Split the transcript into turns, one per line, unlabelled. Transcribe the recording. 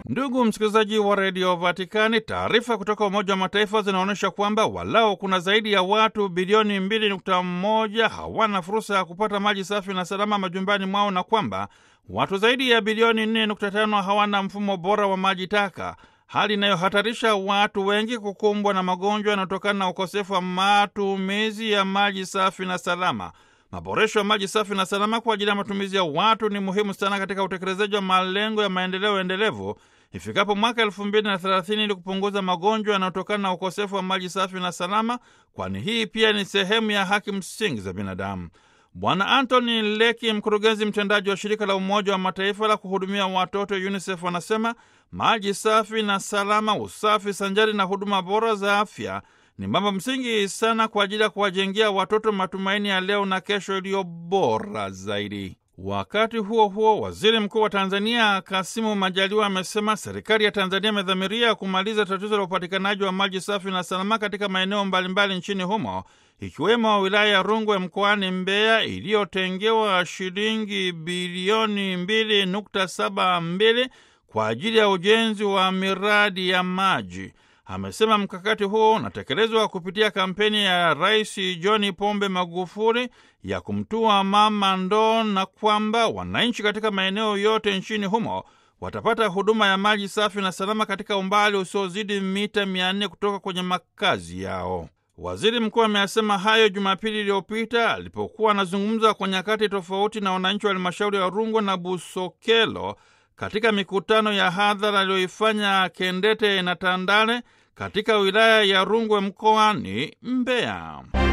Ndugu msikilizaji wa redio Vatikani, taarifa kutoka Umoja wa Mataifa zinaonyesha kwamba walao kuna zaidi ya watu bilioni 2.1 hawana fursa ya kupata maji safi na salama majumbani mwao na kwamba watu zaidi ya bilioni 4.5 hawana mfumo bora wa maji taka, hali inayohatarisha watu wengi kukumbwa na magonjwa yanayotokana na ukosefu wa matumizi ya maji safi na salama. Maboresho ya maji safi na salama kwa ajili ya matumizi ya watu ni muhimu sana katika utekelezaji wa malengo ya maendeleo endelevu ifikapo mwaka elfu mbili na thelathini ili kupunguza magonjwa yanayotokana na ukosefu wa maji safi na salama, kwani hii pia ni sehemu ya haki msingi za binadamu. Bwana Anthony Leki, mkurugenzi mtendaji wa shirika la Umoja wa Mataifa la kuhudumia watoto UNICEF, anasema maji safi na salama, usafi sanjari na huduma bora za afya ni mambo msingi sana kwa ajili ya kuwajengea watoto matumaini ya leo na kesho iliyo bora zaidi. Wakati huo huo, waziri mkuu wa Tanzania Kasimu Majaliwa amesema serikali ya Tanzania imedhamiria kumaliza tatizo la upatikanaji wa maji safi na salama katika maeneo mbalimbali nchini humo ikiwemo wilaya ya Rungwe mkoani Mbeya iliyotengewa shilingi bilioni 2.72 kwa ajili ya ujenzi wa miradi ya maji. Amesema mkakati huo unatekelezwa kupitia kampeni ya Rais John Pombe Magufuli ya kumtua mama ndoo na kwamba wananchi katika maeneo yote nchini humo watapata huduma ya maji safi na salama katika umbali usiozidi mita mia nne kutoka kwenye makazi yao. Waziri mkuu ameyasema hayo Jumapili iliyopita alipokuwa anazungumza kwa nyakati tofauti na wananchi wa halmashauri ya Rungwe na Busokelo katika mikutano ya hadhara aliyoifanya Kendete na Tandale katika wilaya ya Rungwe mkoani Mbeya.